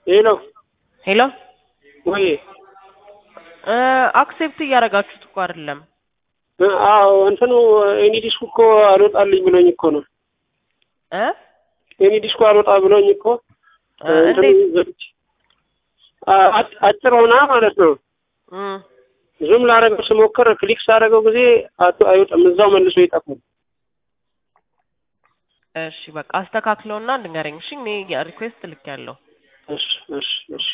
ሄሎ ሄሎ ወይ አክሴፕት እያደረጋችሁት እኮ አይደለም። አዎ እንትኑ ኤኒ ዲስኩ እኮ አልወጣልኝ ብሎኝ እኮ ነው። እ ኤኒ ዲስኩ አልወጣ ብሎኝ እኮ እ እንትኑ እንዴት ዘግቼ አ- አጭ- አጭር ሆና ማለት ነው። እም፣ ዙም ላደረገው ስሞክር ክሊክ ሳደረገው ጊዜ አቶ- አይወጣም፣ እዛው መልሶ ይጠፋል። እሺ በቃ አስተካክለውና ንገረኝ። እሺ እኔ ሪኩዌስት ልክ ያለው እሺ እሺ እሺ